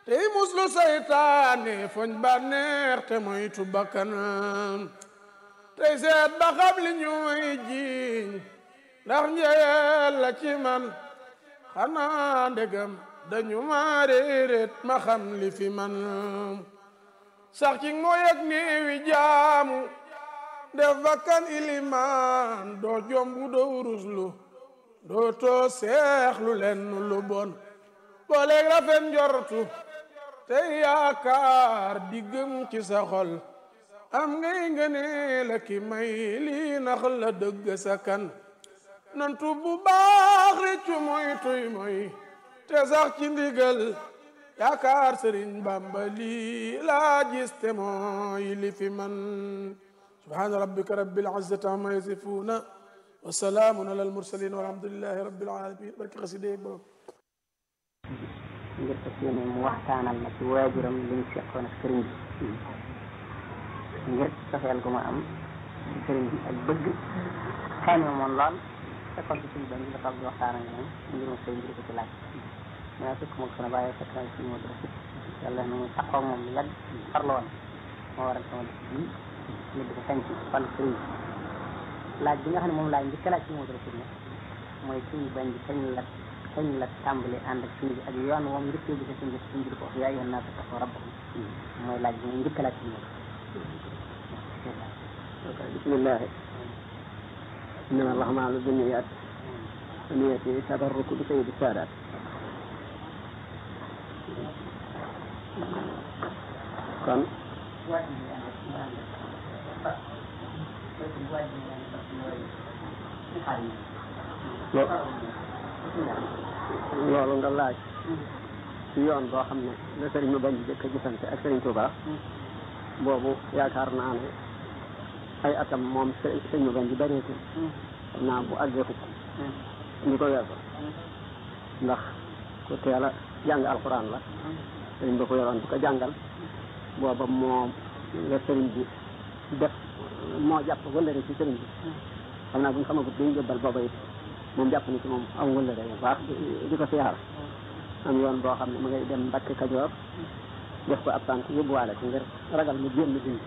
tey muslu saytaane foñ bànneex te moytu bakkanam tey seet ba xam li ñuy jiiñ ndax njëyel la ci man xanaa ndegam dañu ma réeréet ma xam li fi man sax ci mooy ak néewi jaamu def bakkan ilimaan doo jombu doo ruslu doo too seexlu lenn lu bon booleeg rafet njortu te yaakaar di gëm ci sa xol am ngay ngëne la ki may lii nax la dëgg sa kan nantu bu baax réccu moy tuy moy te sax ci ndigal yaakaar sëriñ bamba lii laa gis te mooy li fi man subhaana rabbika rabbil izzati amma yasifuna wa salaamun ala al mursalin walhamdulillahi rabbil alamin barki xaside borom ngir fas yéene mu waxtaanal ma ci waajuram li ñu seqoon ak sëriñ bi ngir sofeel gu ma am ci sëriñ bi ak bëgg xayma moom lool fekkoon ci suñu benn dafa di waxtaan ak moom mbirum sëriñ bi di ko ci laaj mais fekk moom sama bàyyi fekk na suñu moo dara yàlla na mu taxaw moom lu yàgg farlu woon moo waral sama def bii ñu di ko sañ ci wàllu sëriñ bi laaj bi nga xam ne moom laaj njëkk laaj ci moo dara nag mooy suñu bañ bi kañ la kañ la tàmbali ànd ak suñu bi ak yoon moom njëkkee bi suñu suñu bi ko yaa yoon naa ko taxaw rabbakum mooy laaj bi njëkk laaj ci moom bismillah innama al-a'maalu binniyaat niyati tabarruku bi sayyidi saadaat kon loolu nga laaj ci yoon boo xam ne la sëriñ ma bañ jëkk a gisante ak sëriñ Touba boobu yaakaar naa ne ay atam moom sëriñ ma bañ ji bëreetul xam naa bu àggee fukk ñu ko weesu ndax ku teel a jàng alxuraan la sëriñ ba ko yoroon bu ko jàngal booba moom la sëriñ bi def moo jàpp wëllëre ci sëriñ bi xam naa bu ñu xamagut dañu jëbbal booba it moom jàpp ni ci moom aw wëllëre bu baax di ko siyaar am yoon boo xam ne mu ngay dem Mbàkke Kajoor def ko ab tànk yóbbuwaale ko ngir ragal mu génn dindi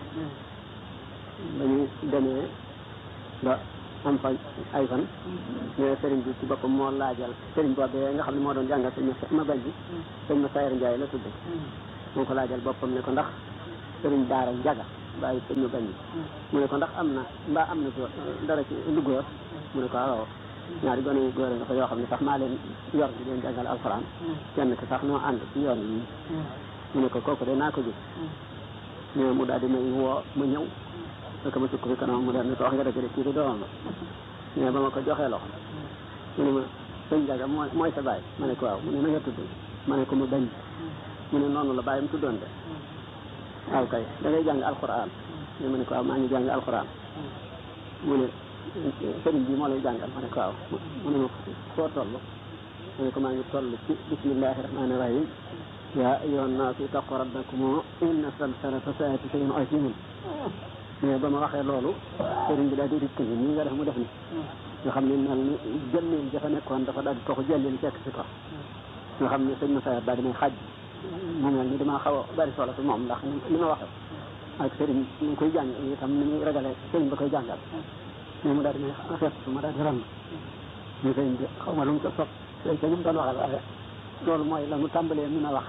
ba ñu demee ba am fa ay fan mais sëriñ bi ci boppam moo laajal sëriñ boobee nga xam ne moo doon jàngal sëñ ma bañ bi sëñ ma Sayar Njaay la tudd moo ko laajal boppam ne ko ndax sëriñ daara njaga bàyyi sëñ ma bañ bi mu ne ko ndax am na mbaa am na dara ci lu góor mu ne ko waaw ñaari gone yu góor nga fa yoo xam ne sax maa leen yor di leen jàngal alxuraan kenn ki sax noo ànd ci yoon yi mu ne ko kooku de naa ko gis mais mu daal di may woo ma ñëw fekk ma sukk fi kanam mu daal ne ko wax nga dëgg de kii di doomam la mais ba ma ko joxee loxo mu ne ma sëñ Jaga mooy mooy sa baay ma ne ko waaw mu ne na nga tudd ma ne ko mu bañ mu ne noonu la bàyyam tuddoon de waaw kay da ngay jàng alxuraan mais ma ne ko waaw maa ngi jàng alxuraan mu ne sëriñ bi moo lay jàngal ma ne ko waaw mu ne ma foo toll ma ne ko maa ngi toll ci bismillahi rahmani rahim yaa ayyuhan naasu ittaqu rabbakum inna zalzalata saa'ati shay'un aziim mais ba ma waxee loolu sëriñ bi daal di dikk ni nii nga def mu def ni nga xam ne mel ni jëmmeel jafa nekkoon dafa daal di toxu jëllin fekk si ko nga xam ne sëñ ma sayar daal di may xaj mu mel ni damaa xaw a bari solo fi moom ndax li ma waxee ak sëriñ ñu koy jàng itam ni muy ragale sëriñ ba koy jàngal mais mu daal di may fekk su ma daal di ran ñu sëriñ bi xaw ma lu mu ko sopp léegi ca ñu mu doon waxal waaye loolu mooy la mu tàmbalee mën a wax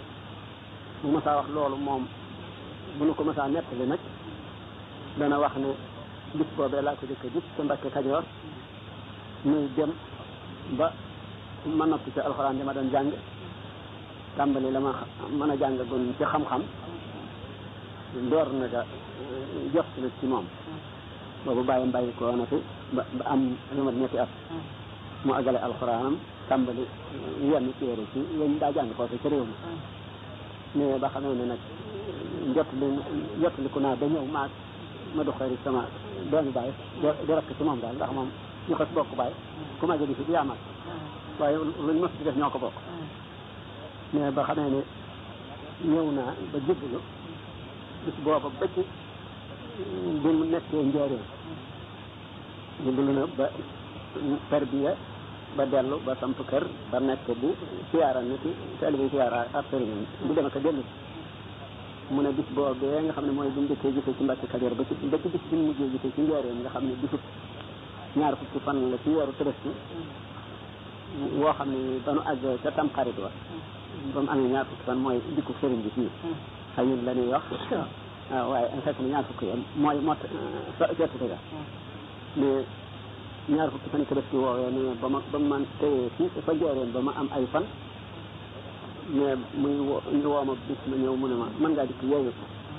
bu ma saa wax loolu moom bu nu ko ma saa nettali nag dana wax ne bis boobee laa ko jëkk a gis te Mbàkke Kajoor muy dem ba ma noppi ci alxuraan di ma doon jàng tàmbali la ma mën a jàng gon ci xam-xam door na ga jox na ci moom boobu bàyyi mbàyyi ko na fi ba ba am lu mat ñetti at mu agale alxuraanam tàmbali yenn téere ci yéen daa jàng foofu ci réew mi mais ba xamee ne nag jot li jot li ku naa ba ñëw maag ma du xëy sama doomi baay di rakk ci moom daal ndax moom ñu xas bokk baay ku ma jëli fi di yaamal waaye luñ mos di def ñoo ko bokk mais ba xamee ne ñëw naa ba jébbalu bis booba ba ci bi mu nekkee njëriñ jébbalu na ba tarbiya ba dellu ba samp kër ba nekk bu siyaara ni ci taalibe siyaara ak sëriñ bu dem ak a dellu mu ne bis boobee nga xam ne mooy bu njëkkee gisee ci Mbàkke Kajoor ba ci ba ci bis bi mu mujjee gisee ci njaareem nga xam ne bisub ñaar fukki fan la ci weeru Tabaski woo xam ne ba nu àgg ca tam xarit wa ba mu amee ñaar fukki fan mooy dikku sëriñ bi fii xëyul la ñuy wax waaw waaye fekk na ñaar fukki yoon mooy mot certificat ga mais ñaar fukki fan Tabaski woowee ne ba ma ba ma man téye fii fa njaareem ba ma am ay fan mais muy wo ñu woo ma bis ma ñëw mu ne ma mën ngaa dikk yeewu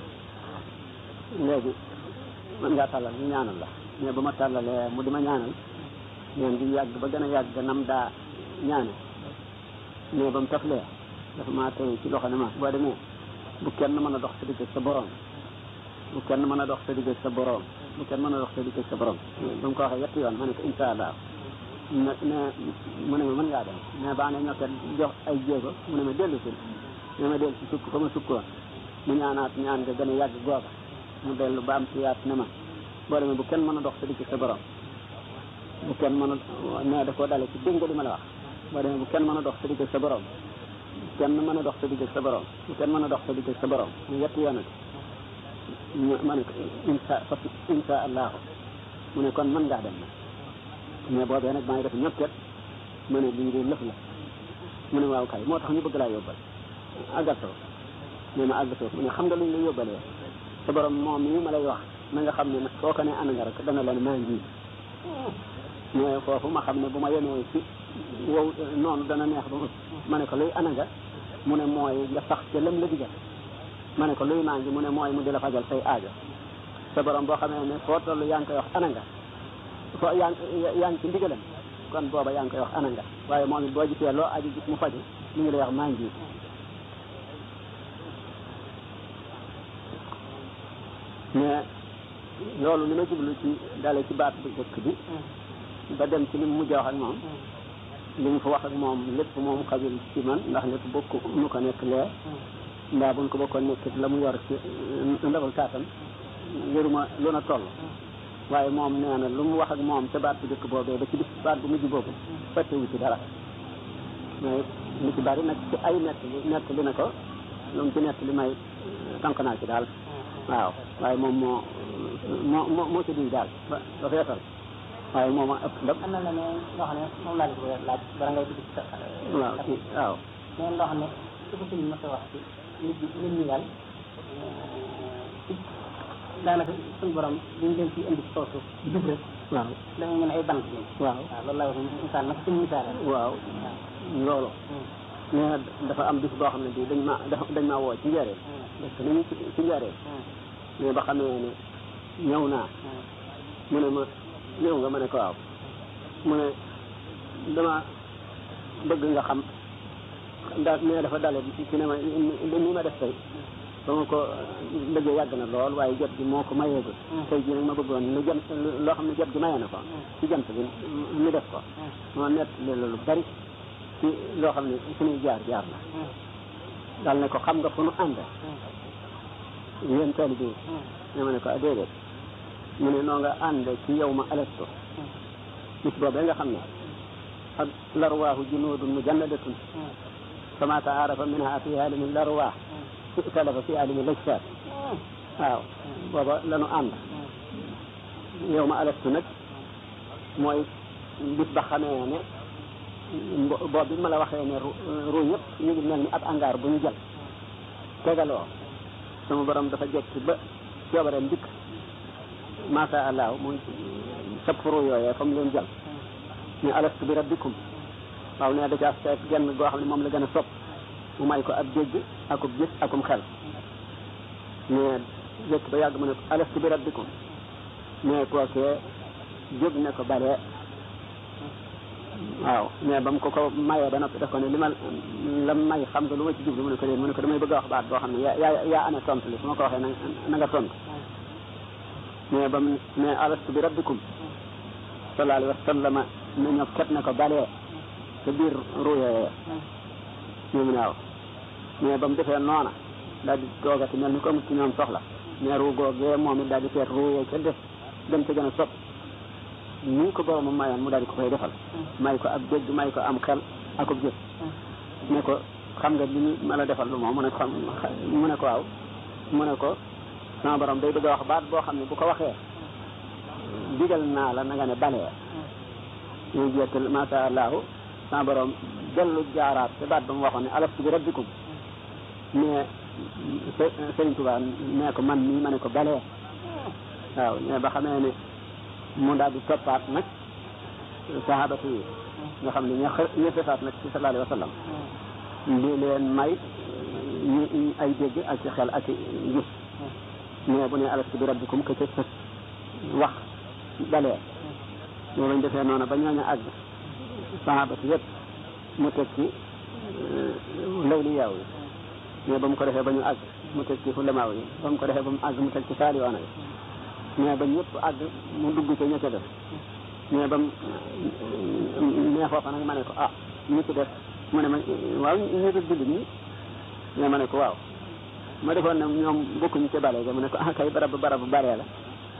léegi mën ngaa tàllal ñu ñaanal la mais ba ma tàllalee mu di ma ñaanal ñaan di yàgg ba gën a yàgg nam daa ñaane mais ba mu taflee dafa maa tey ci loxo ne ma boo demee bu kenn mën a dox sa digg sa borom bu kenn mën a dox sa digg sa borom bu kenn mën a dox sa digg sa borom ba mu ko waxee yetti yoon ma ne ko insha allah ne ne mu ne ma mën ngaa dem mais baa ne ñokke jox ay jéego mu ne ma dellu si ne ma dellu si sukk fa ma sukkoon mu ñaanaat ñaan nga gën a yàgg googa mu dellu ba am si yaat ne ma boo demee bu kenn mën a dox sa digg sa borom bu kenn mën a ne da koo dale ci dégg li ma la wax boo demee bu kenn mën a dox sa digg sa borom bu kenn mën a dox sa digg sa borom bu kenn mën a dox sa digg sa borom mu yetti yoonati ma ne ko insha fa insha allahu mu ne kon mën ngaa dem nag mais boobee nag maa ngi def ñëpp ma ne lii de lëf la mu ne waaw kay moo tax ñu bëgg laa yóbbal àggatoo nee na àggatoo mu ne xam nga luñ la yóbbalee sa borom moom mii ma lay wax na nga xam ne nag soo ko ne ana nga rek dana la ne maa ngi mais foofu ma xam ne bu ma yemee ci wow noonu dana neex ba ma ne ko luy ana nga mu ne mooy nga sax ca lam la digal ma ne ko luy maa ngi mu ne mooy mu di la fajal say aajo sa borom boo xamee ne foo toll yaa ngi koy wax ana nga foo yaa ngi yaa ngi ci ndigalam kon booba yaa ngi koy wax ana nga waaye moom it boo gisee loo aju gis mu faju mu ngi lay wax maa ngi mais loolu li ma jublu ci dale ci baat bu jëkk bi ba dem ci li mu mujj wax ak moom li mu fa wax ak moom lépp moom xajul ci man ndax lépp bokk nu ko nekk lee mbaa buñ ko bokkoon nekk la mu yor ci ndabal kaatam yëruma lu na toll waaye moom nee na lu mu wax ak moom ca baat bu jëkk boobee ba ci bis baat bu mujj boobu fàttewu ci dara mais lu ci bari nag ci ay nett li nett li na ko lu mu ci nett li may tànk naa ci daal waaw waaye moom moo moo moo moo ci duy daal ba ba feesal waaye moom a ëpp ndam am na la ne loo xam ne moom laa bëgg a laaj bara ngay dugg ci sa waaw ci waaw mais loo xam ne su ko suñu mos a wax ci nit ñi nit ñi daal ci daanaka suñu borom li ñu leen ci indi ci kaw suuf jub rek waaw dañu mën ay bant lañ waaw waaw loolu laa wax misaal nag suñu misaal waaw loolu nee na dafa am bis boo xam ne bii dañ ma dañ maa woo ci njëriñ parce que nañu ci ci njëriñ mais ba xamee ne ñëw naa mu ne ma ñëw nga ma ne ko waaw mu ne dama bëgg nga xam da mais dafa dale ci ne ma ni ma def tey ba ma ko bëggee yàgg na lool waaye jot gi moo ko mayeegul tey jii nag ma bëggoon lu jant loo xam ne jot gi mayee na ko ci jant bi ñu def ko moo nett lu bari ci loo xam ne suñuy jaar jaar la dal ne ko xam nga fu nu ànd yéen taalibe yi ne ma ne ko a déedéet mu ne noo nga ànd ci yow ma alasto bis boobee nga xam ne ak larwaahu junuudun mujannadatun fama taarafa minha fi alimi larwaah italafa fi alimi lajsaat waaw booba lanu ànd yow ma alastu nag mooy bis ba xamee ne boobu bi ma la waxee ne ru yëpp ñu ngi mel ni ab angaar bu ñu jël tegaloo sama borom dafa jekki ba coobareem dikk masha allah muy sab ru yooyee fa mu leen jël ne alastu bi rabbikum waaw ne da ca seet genn goo xam ne moom la gën a sopp mu may ko ab dégg akub gis akum xel mais jekki ba yàgg mu ne ko alastu bi rabbikum mais kookee jóg ne ko balee waaw mais ba mu ko ko mayee ba noppi def ko ne li ma la may xam nga lu ma ci jublu mu ne ko déet mu ne ko damay bëgg a wax baat boo xam ne yaa yaa yaa ana tontu li su ma ko waxee na na nga tontu mais ba mu ne alastu bi rabbikum sallallahu alayhi wa sallam ne ñoo ket ne ko balee ca biir ruuyee ñu mu ne waaw mais ba mu defee noona daal di toogati mel ni ko mu ci ñoom soxla mais ruu googee moom it daal di seet ruuyee ca def dem ca gën a sopp nii ko boromam mayoon mu daal di ko koy defal may ko ab dégg may ko am xel ak ab jëf ne ko xam nga li ñu ma la defal lu moom mu ne ko xam mu ne ko waaw mu ne ko sama borom day bëgg a wax baat boo xam ne bu ko waxee digal naa la na nga ne balee ñu jettal masha allahu sama borom dellu jaaraat te baat ba mu waxoon ne alastu bi rabbikum mais Sëriñ Tuubaa nee ko man mii ma ne ko balee waaw mais ba xamee ne mu daal di toppaat nag sahabatu yi nga xam ne ña ña fesaat nag ci sallallahu alayhi wa sallam li leen may ñu ay dégg ak ci xel ak gis mais bu ne alastu bi rabbikum que ca sës wax balee mais bañ defee noonu ba ñooñu àgg sahabatu yëpp mu teg ci lawli yaaw yi mais ba mu ko defee ba ñu àgg mu teg ci fulamaaw yi ba mu ko defee ba mu àgg mu teg ci saaliwaana yi mais ba ñëpp àgg mu dugg ca ña ca def mais ba mu mais foofa nag ma ne ko ah ñu ci def mu ne ma waaw ñu def jullit ñi mais ma ne ko waaw ma defoon ne ñoom bokkuñu ca bale ga mu ne ko ah kay barab barab baree la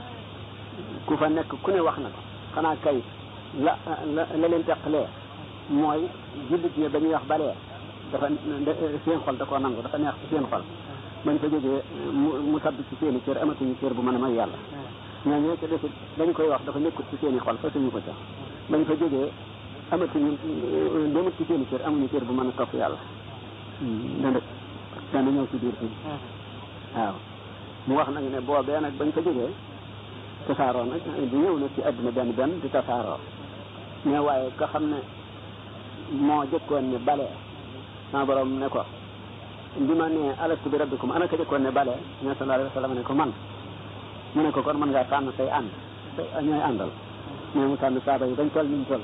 ku fa nekk ku ne wax na ko xanaa kay la la la leen teqalee mooy jullit ñi ba ñuy wax balee dafa seen xol da koo nangu dafa neex ci seen xol bañ fa jógee mu mu tabb ci seen i cër amatuñu cër bu mën a may yàlla ñoo ñoo ca desit dañ koy wax dafa nekkut ci seen i xol fasuñu ko ca bañ fa jógee amatuñu demut ci seen i cër amuñu cër bu mën a topp yàlla dana dana ñëw ci biir fii waaw mu wax nag ne boobee nag bañ fa jógee tasaaroo nag di ñëw nag ci àdduna benn benn di tasaaroo mais waaye nga xam ne moo jëkkoon ne balee sama borom ne ko bi ma nee alastu bi rabbikum ana ka jëkkoon ne bale ne sallallahu alayhi wa sallam ne ko man mu ne ko kon mën ngaa tànn say ànd say ñooy àndal mais mu tànn saaba yi bañ toll niñ toll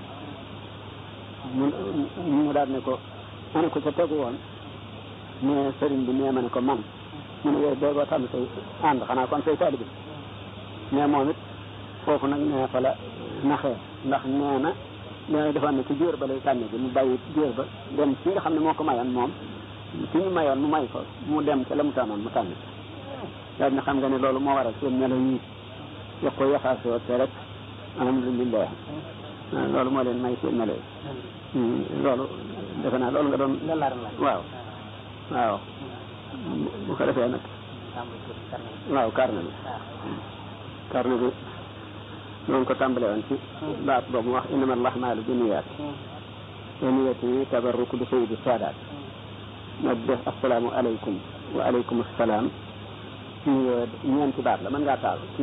mu mu daal ne ko ana ko ca tegu woon mais sëriñ bi nee ma ne ko man mu ne yow doogoo tànn say ànd xanaa kon say taalibi mais moom it foofu nag nee fa la naxee ndax nee na nee defoon ne ci jóor ba lay tànne bi mu bàyyi jóor ba dem ci nga xam ne moo ko mayoon moom ci ñu mayoon mu may ko mu dem ca la mu tànnoon mu tànn daal na xam nga ne loolu moo waral seen melo yi yokk ko yaxaasoo te rek alhamdulilah loolu moo leen may seen melo yi loolu defe naa loolu nga doon waaw waaw bu ko defee nag waaw carnet bi carnet bi noonu ko tàmbale woon ci baat boobu mu wax innama al-a'maalu binniyaat wa niyyati tabarruku bi sayyidi saadaat ma def asalaamu aleykum wa aleykum salaam nuyoo ñeenti baat la mën ngaa taal